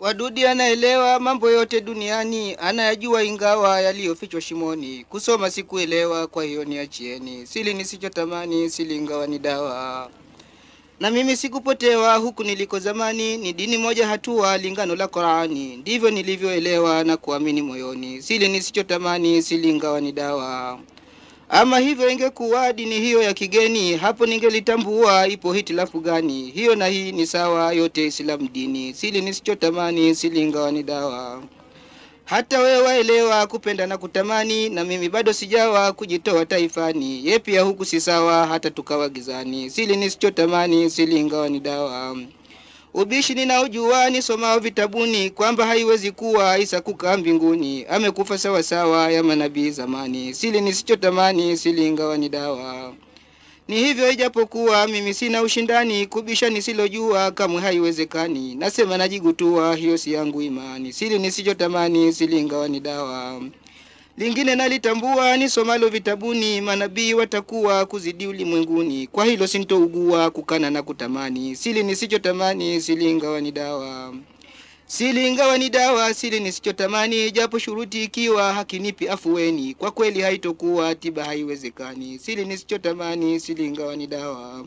Wadudi anaelewa mambo yote duniani, anayajua ingawa yaliyofichwa shimoni. Kusoma sikuelewa, kwa hiyo niachieni. Sili nisichotamani, sili ingawa ni dawa. Na mimi sikupotewa huku niliko zamani, ni dini moja hatua lingano la Qurani. Ndivyo nilivyoelewa na kuamini moyoni. Sili nisichotamani, sili ingawa ni dawa. Ama hivyo ingekuwa dini hiyo ya kigeni, hapo ningelitambua ipo hitilafu gani. Hiyo na hii ni sawa, yote Islamu dini. Sili nisichotamani, sili ingawa ni dawa. Hata wewe waelewa kupenda na kutamani, na mimi bado sijawa kujitoa taifani. Ye pia huku si sawa, hata tukawa gizani. Sili nisichotamani, sili ingawa ni dawa. Ubishi ninaojua nisomao vitabuni kwamba haiwezi kuwa Isa kukaa mbinguni, amekufa sawa sawa ya manabii zamani. Sili nisichotamani, sili ingawa ni dawa. Ni hivyo ijapokuwa mimi sina ushindani, kubisha nisilojua kamwe haiwezekani. Nasema najigutua, hiyo si yangu imani. Sili nisichotamani, sili ingawa ni dawa. Lingine nalitambua nisomalo vitabuni, manabii watakuwa kuzidi ulimwenguni. Kwa hilo sintougua kukana na kutamani. Sili nisichotamani, sili ingawa ni dawa. Sili ingawa ni dawa, sili nisichotamani, japo shuruti ikiwa hakinipi afueni. Kwa kweli haitokuwa tiba, haiwezekani. Sili nisichotamani, sili ingawa ni dawa.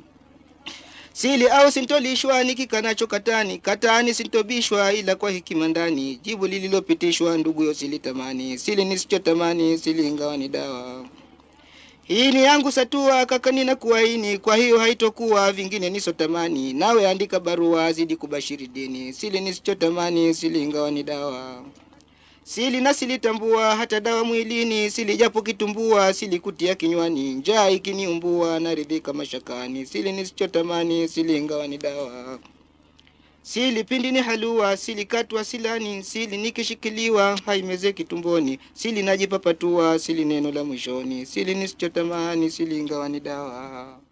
Sili au sintolishwa nikikanacho katani, katani sintobishwa ila kwa hekima ndani. Jibu lililopitishwa ndugu silitamani. Sili nisichotamani, sili ingawa ni dawa. Hii ni yangu satua kaka, nina kuwaini, kwa hiyo haitokuwa vingine nisotamani. Nawe andika barua zidi kubashiri dini. Sili nisichotamani, sili ingawa ni dawa. Sili na silitambua hata dawa mwilini, sili japo kitumbua, sili kutia kinywani, njaa ikiniumbua, naridhika mashakani. Sili nisichotamani, sili ingawa ni dawa. Sili pindi ni halua, sili katwa silani, sili nikishikiliwa, haimezeki tumboni, sili najipapatua, sili neno la mwishoni, sili nisichotamani, sili ingawa ni dawa.